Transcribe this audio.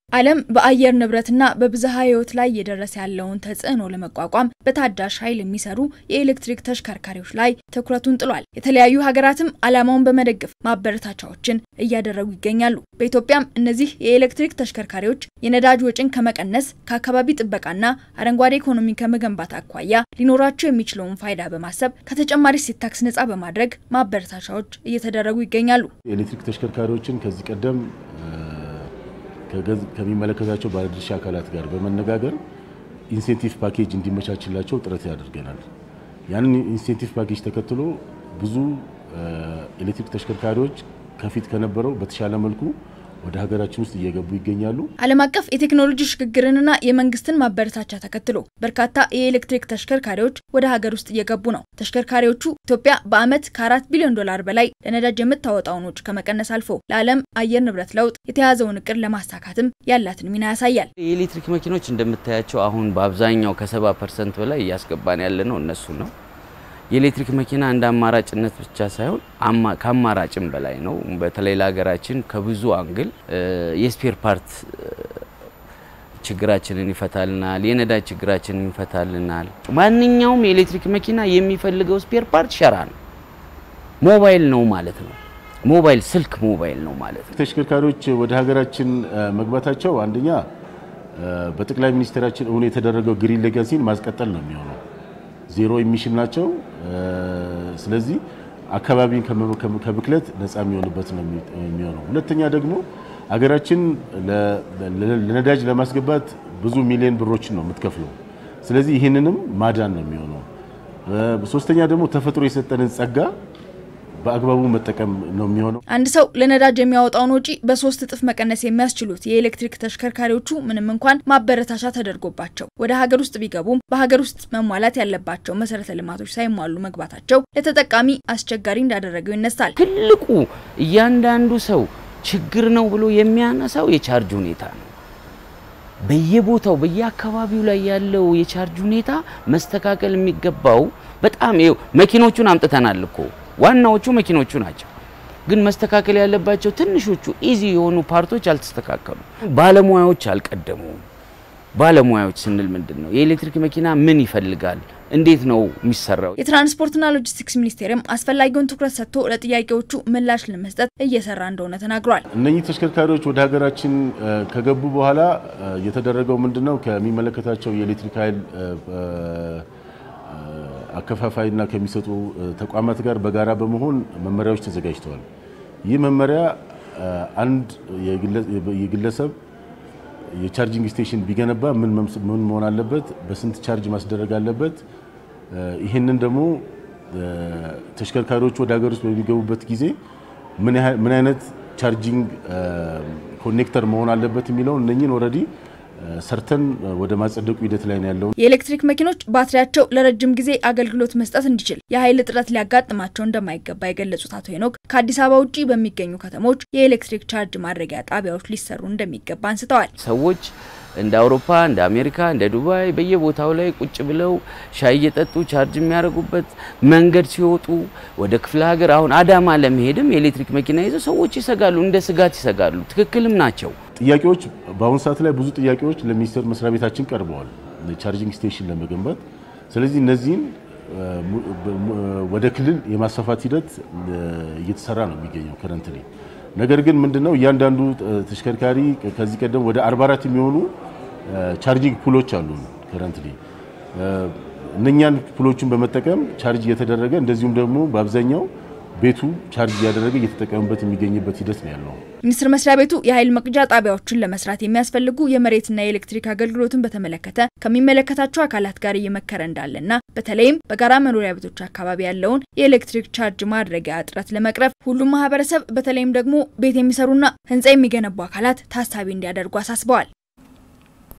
ዓለም በአየር ንብረትና በብዝሃ ሕይወት ላይ እየደረሰ ያለውን ተጽዕኖ ለመቋቋም በታዳሽ ኃይል የሚሰሩ የኤሌክትሪክ ተሽከርካሪዎች ላይ ትኩረቱን ጥሏል። የተለያዩ ሀገራትም ዓላማውን በመደገፍ ማበረታቻዎችን እያደረጉ ይገኛሉ። በኢትዮጵያም እነዚህ የኤሌክትሪክ ተሽከርካሪዎች የነዳጅ ወጪን ከመቀነስ ከአካባቢ ጥበቃና አረንጓዴ ኢኮኖሚ ከመገንባት አኳያ ሊኖራቸው የሚችለውን ፋይዳ በማሰብ ከተጨማሪ እሴት ታክስ ነጻ በማድረግ ማበረታቻዎች እየተደረጉ ይገኛሉ። የኤሌክትሪክ ተሽከርካሪዎችን ከዚህ ቀደም ከሚመለከታቸው ባለድርሻ አካላት ጋር በመነጋገር ኢንሴንቲቭ ፓኬጅ እንዲመቻችላቸው ጥረት ያደርገናል። ያንን ኢንሴንቲቭ ፓኬጅ ተከትሎ ብዙ ኤሌክትሪክ ተሽከርካሪዎች ከፊት ከነበረው በተሻለ መልኩ ወደ ሀገራችን ውስጥ እየገቡ ይገኛሉ። ዓለም አቀፍ የቴክኖሎጂ ሽግግርንና የመንግስትን ማበረታቻ ተከትሎ በርካታ የኤሌክትሪክ ተሽከርካሪዎች ወደ ሀገር ውስጥ እየገቡ ነው። ተሽከርካሪዎቹ ኢትዮጵያ በዓመት ከአራት ቢሊዮን ዶላር በላይ ለነዳጅ የምታወጣውን ወጪ ከመቀነስ አልፎ ለዓለም አየር ንብረት ለውጥ የተያዘውን እቅድ ለማሳካትም ያላትን ሚና ያሳያል። የኤሌክትሪክ መኪኖች እንደምታያቸው አሁን በአብዛኛው ከሰባ ፐርሰንት በላይ እያስገባን ያለ ነው እነሱ ነው። የኤሌክትሪክ መኪና እንደ አማራጭነት ብቻ ሳይሆን ከአማራጭም በላይ ነው። በተለይ ለሀገራችን ከብዙ አንግል የስፔር ፓርት ችግራችንን ይፈታልናል። የነዳጅ ችግራችንን ይፈታልናል። ማንኛውም የኤሌክትሪክ መኪና የሚፈልገው ስፔር ፓርት ሸራ ነው፣ ሞባይል ነው ማለት ነው። ሞባይል ስልክ ሞባይል ነው ማለት ነው። ተሽከርካሪዎች ወደ ሀገራችን መግባታቸው አንደኛ በጠቅላይ ሚኒስትራችን እውን የተደረገው ግሪን ሌጋሲን ማስቀጠል ነው የሚሆነው ዜሮ ኢሚሽን ናቸው። ስለዚህ አካባቢን ከብክለት ነፃ የሚሆንበት ነው የሚሆነው። ሁለተኛ ደግሞ አገራችን ለነዳጅ ለማስገባት ብዙ ሚሊዮን ብሮችን ነው የምትከፍለው። ስለዚህ ይህንንም ማዳን ነው የሚሆነው። ሶስተኛ ደግሞ ተፈጥሮ የሰጠንን ጸጋ በአግባቡ መጠቀም ነው የሚሆነው። አንድ ሰው ለነዳጅ የሚያወጣውን ወጪ በሶስት እጥፍ መቀነስ የሚያስችሉት የኤሌክትሪክ ተሽከርካሪዎቹ ምንም እንኳን ማበረታቻ ተደርጎባቸው ወደ ሀገር ውስጥ ቢገቡም በሀገር ውስጥ መሟላት ያለባቸው መሰረተ ልማቶች ሳይሟሉ መግባታቸው ለተጠቃሚ አስቸጋሪ እንዳደረገው ይነሳል። ትልቁ እያንዳንዱ ሰው ችግር ነው ብሎ የሚያነሳው የቻርጅ ሁኔታ ነው። በየቦታው በየአካባቢው ላይ ያለው የቻርጅ ሁኔታ መስተካከል የሚገባው በጣም ይኸው መኪኖቹን አምጥተናል እኮ ዋናዎቹ መኪኖቹ ናቸው። ግን መስተካከል ያለባቸው ትንሾቹ ኢዚ የሆኑ ፓርቶች አልተስተካከሉ። ባለሙያዎች አልቀደሙም። ባለሙያዎች ስንል ምንድን ነው? የኤሌክትሪክ መኪና ምን ይፈልጋል? እንዴት ነው የሚሰራው? የትራንስፖርትና ሎጂስቲክስ ሚኒስቴርም አስፈላጊውን ትኩረት ሰጥቶ ለጥያቄዎቹ ምላሽ ለመስጠት እየሰራ እንደሆነ ተናግሯል። እነኚህ ተሽከርካሪዎች ወደ ሀገራችን ከገቡ በኋላ የተደረገው ምንድን ነው? ከሚመለከታቸው የኤሌክትሪክ ኃይል አከፋፋይና ከሚሰጡ ተቋማት ጋር በጋራ በመሆን መመሪያዎች ተዘጋጅተዋል። ይህ መመሪያ አንድ የግለሰብ የቻርጂንግ ስቴሽን ቢገነባ ምን መሆን አለበት፣ በስንት ቻርጅ ማስደረግ አለበት፣ ይህንን ደግሞ ተሽከርካሪዎቹ ወደ ሀገር ውስጥ በሚገቡበት ጊዜ ምን አይነት ቻርጂንግ ኮኔክተር መሆን አለበት የሚለውን እነኝን ኦልሬዲ ሰርተን ወደ ማጸደቁ ሂደት ላይ ነው ያለው። የኤሌክትሪክ መኪኖች ባትሪያቸው ለረጅም ጊዜ አገልግሎት መስጠት እንዲችል የኃይል እጥረት ሊያጋጥማቸው እንደማይገባ የገለጹት አቶ ሄኖክ ከአዲስ አበባ ውጭ በሚገኙ ከተሞች የኤሌክትሪክ ቻርጅ ማድረጊያ ጣቢያዎች ሊሰሩ እንደሚገባ አንስተዋል። ሰዎች እንደ አውሮፓ፣ እንደ አሜሪካ፣ እንደ ዱባይ በየቦታው ላይ ቁጭ ብለው ሻይ እየጠጡ ቻርጅ የሚያደርጉበት መንገድ ሲወጡ ወደ ክፍለ ሀገር አሁን አዳማ ለመሄድም የኤሌክትሪክ መኪና ይዘው ሰዎች ይሰጋሉ፣ እንደ ስጋት ይሰጋሉ። ትክክልም ናቸው። ጥያቄዎች በአሁኑ ሰዓት ላይ ብዙ ጥያቄዎች ለሚኒስቴር መስሪያ ቤታችን ቀርበዋል ቻርጂንግ ስቴሽን ለመገንባት። ስለዚህ እነዚህን ወደ ክልል የማስፋፋት ሂደት እየተሰራ ነው የሚገኘው ከረንት ላይ። ነገር ግን ምንድነው እያንዳንዱ ተሽከርካሪ ከዚህ ቀደም ወደ 44 የሚሆኑ ቻርጂንግ ፑሎች አሉ ከረንት ላይ እነኛን ፑሎችን በመጠቀም ቻርጅ እየተደረገ እንደዚሁም ደግሞ በአብዛኛው ቤቱ ቻርጅ እያደረገ እየተጠቀምበት የሚገኝበት ሂደት ነው ያለው። ሚኒስቴር መስሪያ ቤቱ የኃይል መቅጃ ጣቢያዎችን ለመስራት የሚያስፈልጉ የመሬትና የኤሌክትሪክ አገልግሎትን በተመለከተ ከሚመለከታቸው አካላት ጋር እየመከረ እንዳለና በተለይም በጋራ መኖሪያ ቤቶች አካባቢ ያለውን የኤሌክትሪክ ቻርጅ ማድረጊያ እጥረት ለመቅረፍ ሁሉም ማህበረሰብ በተለይም ደግሞ ቤት የሚሰሩና ህንፃ የሚገነቡ አካላት ታሳቢ እንዲያደርጉ አሳስበዋል።